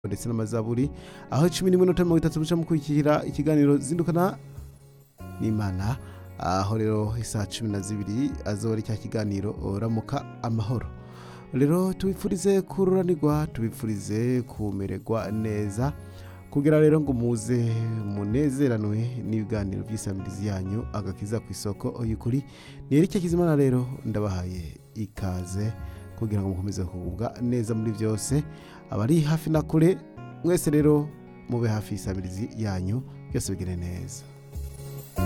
ndetse n'amazaburi aho cumi n'iminota mirongo itatu muca mukurikira ikiganiro zindukana n'imana aho rero isaha cumi na zibiri azoba ari cya kiganiro ramuka amahoro rero tubipfurize kururanirwa tubipfurize kumererwa neza kugira rero ngo muze munezeranwe n'ibiganiro by'isamirizi yanyu agakiza ku isoko y'ukuri ni Eric Kizimana rero ndabahaye ikaze kugira ngo mukomeze kugubwa neza muri byose abari hafi na kure mwese rero mube hafi y'isamirizi yanyu byose bigire neza